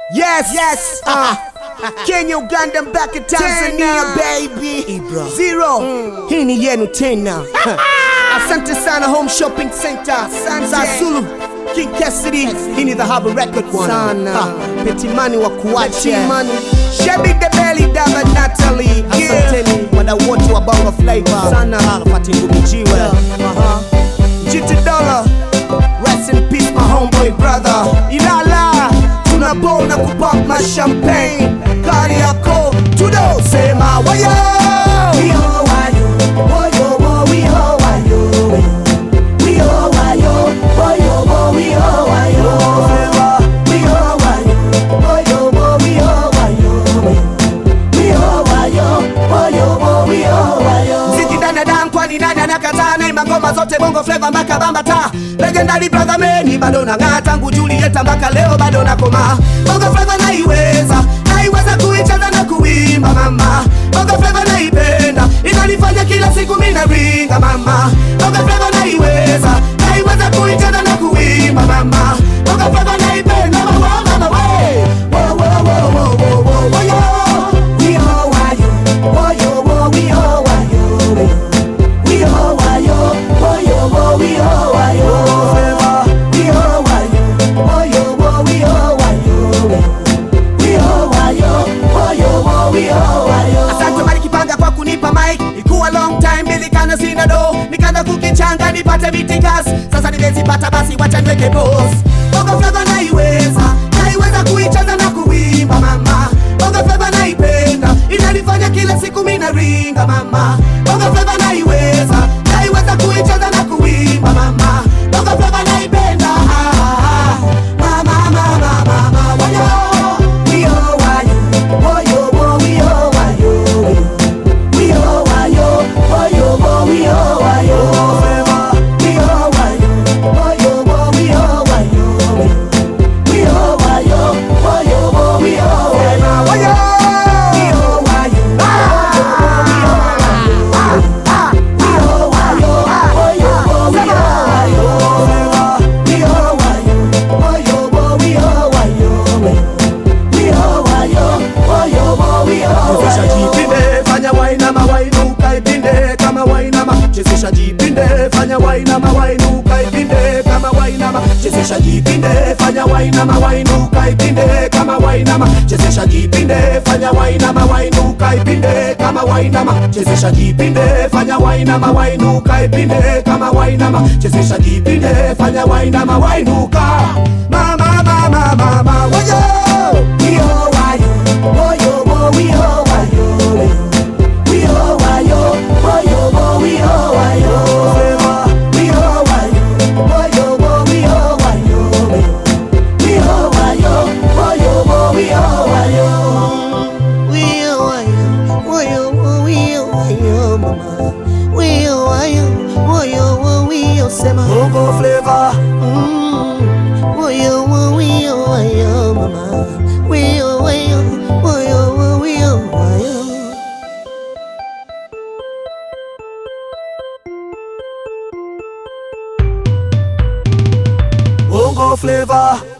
Yes, yes, uh, Kenya, Uganda mpaka Tanzania baby. Ibra. Zero. Hii ni yenu tena. Asante sana Home Shopping Center. Za Zulu. King Cassidy. Hii ni the Harbor Record one. Sana. Ah, Petimani wa kuache. Petimani. Shebi the Belly Dava Natalie. Asanteni. Wadau wote wa Bongo Flava. Sana. Arafati Ngumijiwe. Aha. GT Dollar. Rest in peace my homeboy brother. Ilala. Tunabona kupop my champagne. Kari yako. Tudo. Sema wayo. Mziki danadan kwani nani anakataa naimba ngoma zote bongo flava mpaka bambata legendary brother meni bado nang'aa tangu Julieta mpaka leo bado nakoma bongo flava naiweza naiweza kuicheza na kuimba mama bongo flava naipenda inanifanya kila siku mina ringa mama bongo flava naiweza naiweza kuicheza na kuimba mama bongo flava naipenda mama mama we wo wo wo wo wo wo wo yo Asante Mali Kipanga kwa kunipa mic, ikuwa long time nilikana sina do, nikaanza kukichanga nipate vitikas, sasa nimezipata basi wacha niweke pause. Bongo flava naiweza, naiweza kuicheza na kuimba mama. Bongo flava naipenda, inanifanya kila siku mina ringa mama. Bongo flava naiweza, naiweza kuicheza na kuimba mama. Bongo flava naipenda, ah, ah, ah. mama mama mama wayo. Chezesha jipinde, fanya wainama wainuka ipinde kama wainama. Chezesha jipinde, fanya wainama wainuka ipinde kama wainama. Chezesha jipinde, fanya wainama wainuka ipinde kama wainama. Chezesha jipinde, fanya wainama wainuka ipinde kama wainama. Chezesha jipinde, fanya wainama wainuka ipinde kama wainama. Chezesha jipinde, fanya wainama wainuka. Mama mama mama wayo. Bongo flavor. Bongo flavor.